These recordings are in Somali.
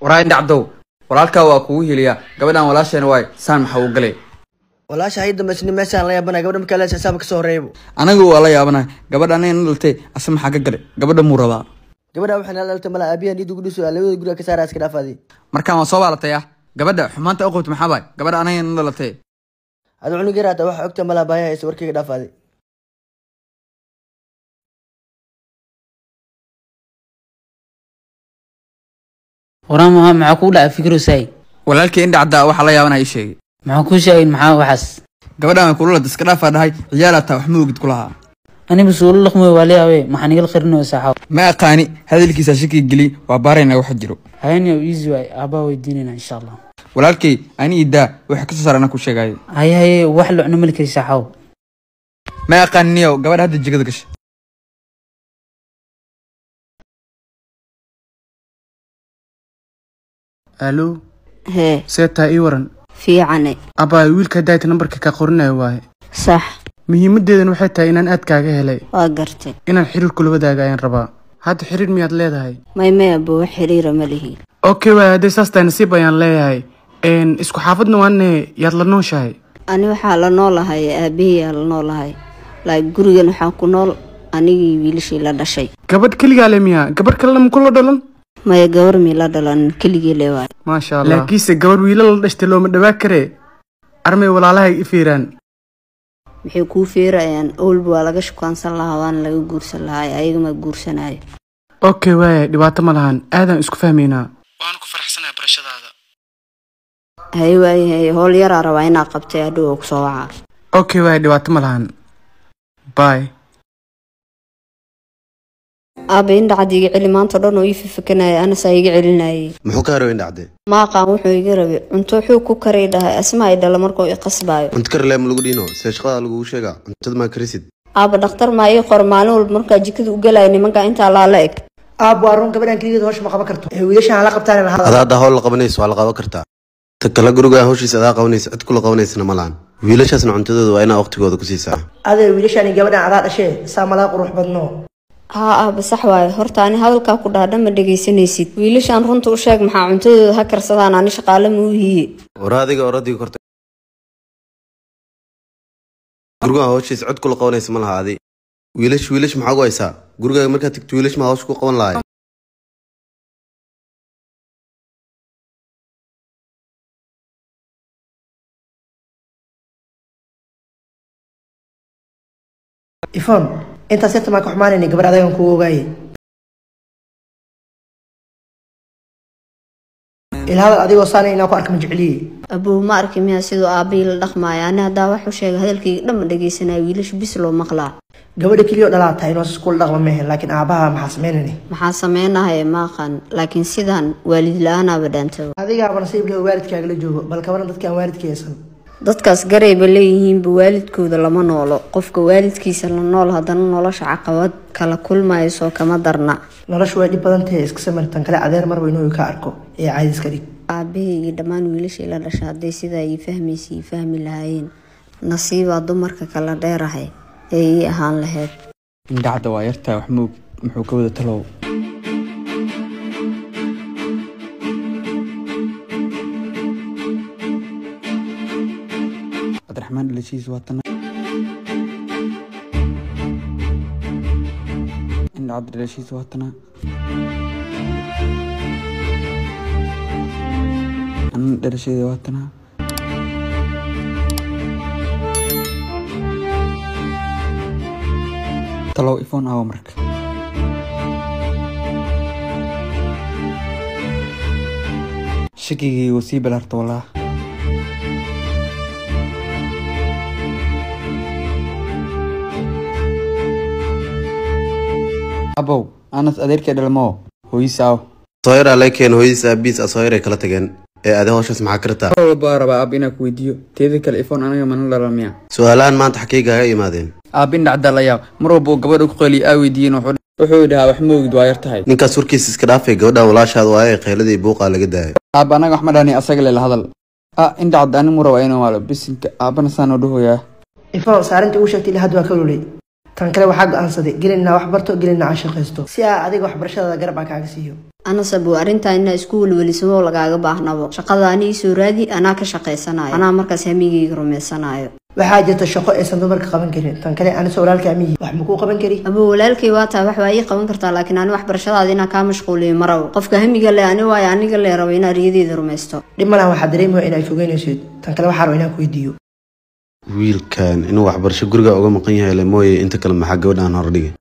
waraa indha cabdow walaalkaa waa kugu heliyaa gabadhan walaasheena waay saan maxaa u galay walaasha hay dambaysni meeshaan la yaabana gabadha markaa lees xisaabka kasoo horeeyabo anagu waa la yaabanahay gabadha anaga na dhaltay ase maxaa ka galay gabadha muu rabaa gabadha waxay nala dhaltay mala aabiyahan dhiidu gudhiso labada guriga ka saara iska dhaafaadi markaan waa soo baalatay ah gabadha xumaanta u qabta maxaa baay gabadha anaga na dhalatay adu cunug yaraata waxa ogta mala baaya haysa warkayga dhaafaadi waraan maha maxaa kuu dhaca fikiro saay walaalkii indha caddaa waxaa la yaabanaha ii sheegay maxaa kuu sheegin maxaa waxaas gabadhan way kula lada iska dhaafaa dhahay ciyaalataa wax ma ogid kulahaa aniba suulo laqmoy waa leeyawe maxaan igala qarinayo saaxaw ma aqaani hadalkiisa shaki geli waa baarayna waxa jiro hayani easy waay aabaa weydiinayna insha allah walaalkay ani idaa waxa kasoo saar anaa ku sheegaayo haye haye wax la cuno mali kari saaxaw ma aqaaniyo gabadha hadda jigada gashay alo hee see taa ii waran fiicane abbaay wiilka daayta nambarka ka qorinayo waaye sax muhiimadeedan waxay tahay inaan aad kaaga helay waa gartay inaan xiriir kula wadaaga ayaan rabaa hadda xiriir miyaad leedahay may may abo wax xiriira ma lihi okay waay hadday saas tahay nasiib ayaan leeyahay n isku xaafadna waane yaad la nooshahay ani waxaa la noolahay aabahiyaa la noolahay laak gurigan waxaa ku nool anigii wiilashii la dhashay gabadh keligaa le miya gabadh kalena ma kula dhalan maya gawar mii la dhalan keligii le waay maasha allah laakiinse gabadh wiila la dhashtay looma dhawaa karee armay walaalahay i fiiraan maxay kuu feerayaan owlba waa laga shukaansan lahaa waana laga guursan lahaa ayagama guursanayo okay waaya dhibaato ma lahan aadaan isku fahmaynaa waana ku faraxsanahay barashadaada haye waaye haye howl yaraa rabaa inaa qabtay hadhow oo kusoo wacaa okay waaya dhibaato ma lahan bye aaba indhacad iga celi maanta dhan oo ii fifakanaya anasaa iga celinayay muxuu ka harow indhacde ma aqaan wuxuu iga rabay cunto wuxuu ku karay dhahay asma ay dhala markuu i qasbaayo cunto karle ma lagu dhiino see shaqada lagugu sheega cuntada maa karisid aaba dhakhtar maa ii qor maalin walba markaa jikada u galaya nimanka intaa laa la eg aab waa run gabadhan keligeed hawsha ma qaban karto ee wiilashaan la qabtaan lahada adaa hadda hawl la qabanayso waa la qaban kartaa ta kale guriga hawshiisa adaa qabanaysa cid kula qabanaysana ma lahan wiilashaasna cuntadooda waa inaa waqtigooda ku siisaa adee wiilashaan iyo gabadhan adaa dhashee saa malaa qurux badno haa aaba sax waaye horta ani hadalkaa ku dhaadha ma dhegaysanaysid wiilashaan runta u sheeg maxaa cuntadooda ha karsadaan ani shaqaale ma u hiye war adiga oradiga korta guriga hawshiisa cid kula qabanaysa ma laha adi wiilash wiilash maxaa gu haysaa gurigaaga markaad tagto wiilash maa hawsha ku qaban lahay ifon intaas yarta maa ka xumaanayna gabadh adagan kugu ogaaye ilahadal adigoo saanay inaan ku arka ma jecliye abow ma arki miyaa siduu aabahii la dhaqmaayo ani haddaa waxu sheega hadalkayga dhan ma dhegaysanaya wiilasha bis loo maqlaa gabadha keliyo dhalaa tahay inoo iskula dhaqma mehe laakiin aabaha maxaa samaynani maxaa sameynahaya ma aqaan laakiin sidaan waalid la-aanaaba dhaantaba adigaaba nasiibka waalidkaaga la joogo bal kabana dadkaan waalidka haysan dadkaas garayba leeyihiinba waalidkooda lama noolo qofka waalidkiisa la nool haddana nolosha caqabad kala kulmayso kama darna noloshu way dhib badan tahay iska samirtan kale adeer marba inuu ka arko ee caadiska dhig aabahey iyo dhammaan wiilashii la dhasha hadday sidaa ii fahmaysa ii fahmi lahaayeen nasiibaa dumarka kala dheerahay ee ii ahaan lahayd indha cadda waa yartaa wax ma ogid muxuu ka wada talow cabdiraxmaan dhalashiis waa tana indha cadda dhalashiis waa tana anan dhalasheeda waa tana talow iphone awa marka shakigii wuu sii balaarta walaa abow anas adeerkee dhalmoo hooyisaaw sooyaraa lee keen hooyadiis aabiis asooyaray kala tageen ee adi hawshaas maxaa kartaa mar walba rabaa aab inaa ku weydiiyo teeda kale iphone anaga mana dhalan miya su-aalahan maanta xakiigaaga imaadeen aab indha caddaa la yaab mar walba uu gabadha ku qeliyo aa weydiiyeen wuxuu wuxuu dhahaa wax ma ogid waa yar tahay ninkaas warkiisa iska dhaafay gabadhan walaashaada waaye qayladii buuqaa laga daayay aab anaga wax ma dhahni asaga lela hadal ah indha cadda ani mu rabaa inuu maalo bisinka aabana saan oo dhahoyaa ifon saarinta uu sheegtay ilaa hadda waa ka ololay tan kale waxaa go-aansaday gelinaa wax barto gelinaa aan shaqaysto si aa adiga waxbarashadaada garab aan kaaga siiyo anasabu arrintaa inaa isku welwelisamo lagaaga baahnabo shaqada anii soo raadi anaa ka shaqaysanayo anaa markaas hamigayga rumaysanayo waxaa jirta shaqo aysan dumarka qaban karin tan kale anisoo walaalka amihi wax makuu qaban kari abo walaalkay waa tahay wax waa ii qaban kartaa laakiin ani waxbarashadaada inaa kaa mashquuliyo marabo qofka hamiga le ani waayo aniga lee rabo inaa riyadeeda rumaysto dhib malahan waxaa dareemaya in ay fogeynaysid tan kale waxaa raba inaan ku weydiiyo wiilkan inuu waxbarasho guriga uga maqan yahay le mooye inta kale maxaa gabadhaan hordhigay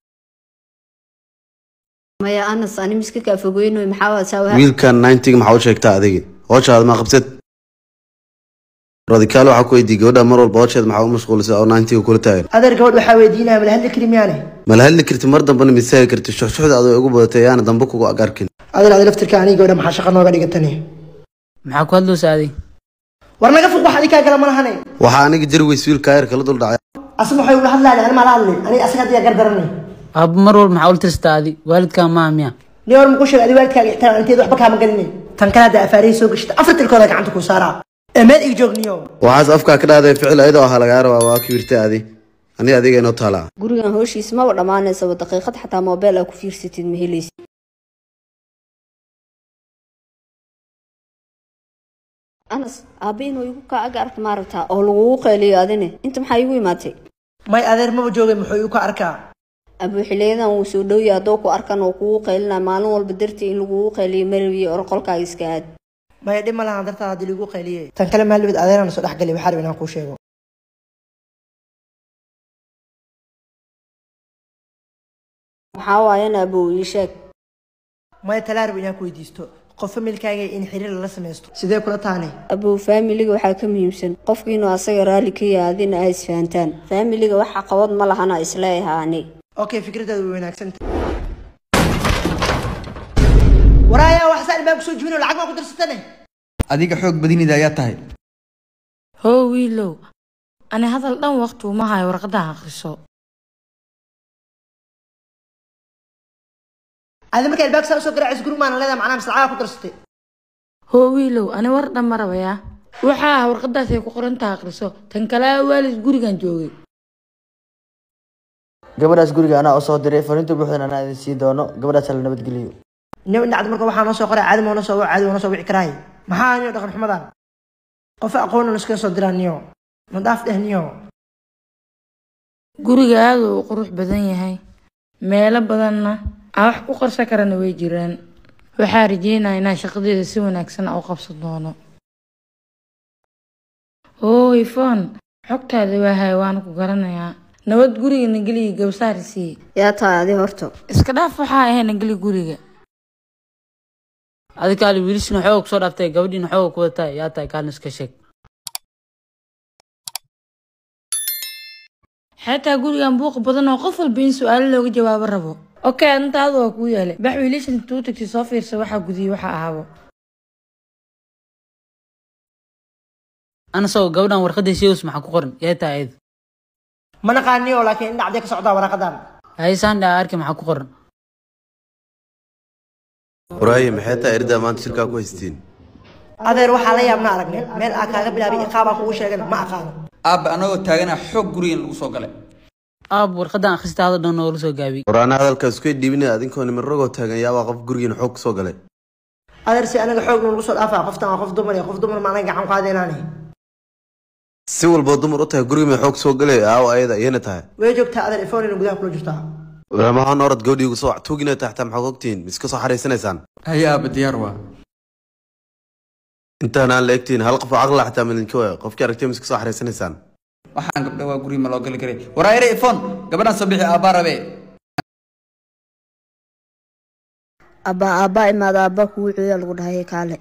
maya anas ani miska kaa fogeynoy maxaa waa saa wiilkan ninetiga maxaa u sheegtaa adiga hooshaada ma qabsad radikaal waxaa ku weydiiyey gabadha mar walba hoosheeda maxaa u mashquulisay oo ninetiga kula taagan adeer gabadh waxaa weydiinaya mala hadli kari miyaane mala hadli karti mar dambena misaagi karti shuxshuxda adoo ugu badatay ayaana dambe kugu ag arkin adeer adi laftirka aniga gabadha maxaa shaqa nooga dhigatani maxaa ku hadloosa adig war naga fuq wax adi kaa gala malahane waxaa aniga jari weys wiilka ayar kala dul dhacay asma waxay ula hadlaani ani maala hadlin aniga asaga hadiya gar daranay aabbo mar walba maxaa ula tirstaa adi waalidkaa maa miya ni hor muku sheegay adi waalidkaaga ixtiraam inteed waxba kaama galinin tan kale hadda afaarihii soo gashata afar tilkooda gacanta kuu saaraa ee meel ig joogniyo waxaas afkaa ka dhahday ficil ayadoo ahaa lagaa rabaa waa kibirtay adi ani adiga inoo taalaa gurigan hooshiis maba dhammaanaysaba daqiiqad xataa moobeel aa ku fiirsatid ma helaysid anas aabba inuu igu kaa aga arka maaragtaa oo lagugu qayliyo adine inta maxaa igu imaatay may adeer maba joogay muxuu igu ka arkaa abuu xiliyadan wuu soo dhowya haddoo ku arkan oo kugu qaylina maalin walba dartii in lagugu qayliyo marabiye or qolkaaga iska aad maya dhib ma lahan dartaada haddii ligu qayliyey tan kale maalibid adeeraan soo dhex galay waxaa raba inaan kuu sheego maxaa waayana abuu ii sheeg maya talaa raba inaan ku weydiisto qof familkaaga in xiriir lala samaysto sidee kula taane abuu faamiliga waxaa ka muhiimsan qofka inuu asaga raalli ka yahay adina ay isfahantaan faamiliga wax caqabad ma lahana isleeyahaa ani okay fikradaadu way wanaagsanta waraaya wax saan baan kusoo jibin oo lacag baan ku darsatane adiga xoog badinida ayaa tahay hoo wiilow ani hadal dhan waqti uma hayo warqadaha akhriso adi markaa albaabka saa usoo garaacaysa guriga maana leedahay macnaha mise lacagaa ku darsatay hoo wiilow ani war dhan ma rabayaa waxaa ah warqadaas ay ku qorantaha akhriso tan kalea waalid gurigan joogay gabadhaas guriga anaa u soo diray fariinta buuxdan anaa idin sii doono gabadhaas la nabadgeliyo nin dhacda marka waxaa noo soo qoray caadi moona soo caadi moona soo wici karaaye maxaa niyo dhaqan xumadan qof aqoon iskaga soo diraa niyo madaaf dheh niyo guriga aada uu qurux badan yahay meelo badanna aan wax ku qarsan karana way jiraan waxaa rajeynaya inaan shaqadeeda si wanaagsan u qabsan doono hooy foon xogtaada waa hay waana ku garanayaa nabad guriga nageliya gabsaari sii yaa tahay adi horto iska dhaaf waxaa ahay nageli guriga adi kaali wiilishina xooga kusoo dhaaftay gabadhiina xooga ku wadataa yaa tahay kaalin iska sheeg xataa gurigan buuqa badan oo qof walba in su-aalo looga jawaabo rabo okay arintaada waa kuu yeelay bax wiilashan intuu tagtay soo fiirsa waxaa gudiyey waxa ahaabo anasoo gabadhan warqadii sheegus maxaa ku qoran yaa tahay ayada ma naqaaniyo laakiin indhacdee ka socdaa waraaqadan haysaan dhaa arki maxaa ku qoran waraaye maxay taa erdaa maanta shirkaa ku haystiin adeer waxaa la yaabna aragnay meel aa kaaga bilaabay iqaabaa kugu sheegana ma aqaano aabba anagoo taagana xoog gurigan lagu soo galay aab warqadan akhristaada dhan noola soo gaabiyey waraana hadalkaas isku dhiibina adinkoo niman ragoo taagan yaabaa qof gurigiina xoog kusoo galay adeer si anaga xoog nagu soo dhaafaa qoftan waa qof dumar iyo qof dumar ma anaga gacan qaadeenaane si walboo dumar u tahay gurigii may xoog soo galay aawo ayada iyana tahay way joogtaa adeer ifoonina gudaha kula jirtaa waramahaan orad gabadhii igu soo tuugina tahay xataa maxaad ogtihiin miska soo xaraysanaysaan haya aabba diyaar waa intaan aan la egtiin hal qof oo caqla xataa midinka waaya qofkii aragtay miska soo xaraysanaysaan waxaan gabdha waa guriga ma loo gali karay waraayare ifon gabadhan soo bixi aabbaa rabe abbaa aabbaa imaada aabbaa kugu cooya lagu dhahay kaale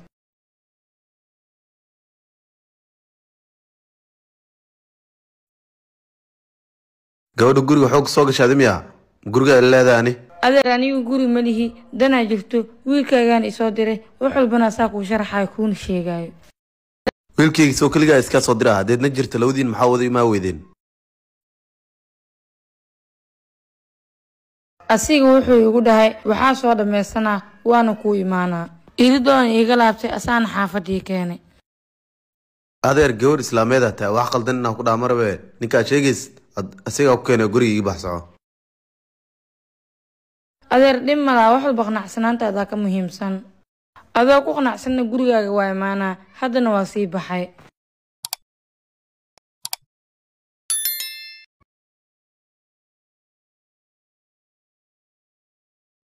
gabadha guriga xoog soo gashaadi miya guriga ay leedahay ani adeer anigu guri ma lihi danaa jirto wiilkaagaan isoo diray wax walbana saa kuu sharaxayo kuuna sheegayo wiilkayga soo keligaa iskaa soo dira haddeedna jirta labadiin maxaa wada imaa weydeen asiga wuxuu igu dhahay waxaa soo dhammaystanaa waana kuu imaanaa iridoon iiga laabtay asaana xaafadii keenay adeer gabadh islaameedaa tahay wax qaldan inaa ku dhaha marabe ninkaad sheegays asigaa ku keenay guriga ii baxsoco adeer dhib malaa wax walba qanacsanaantaadaa ka muhiimsan adoo ku qanacsanna gurigaaga waa imaanaa haddana waa sii baxay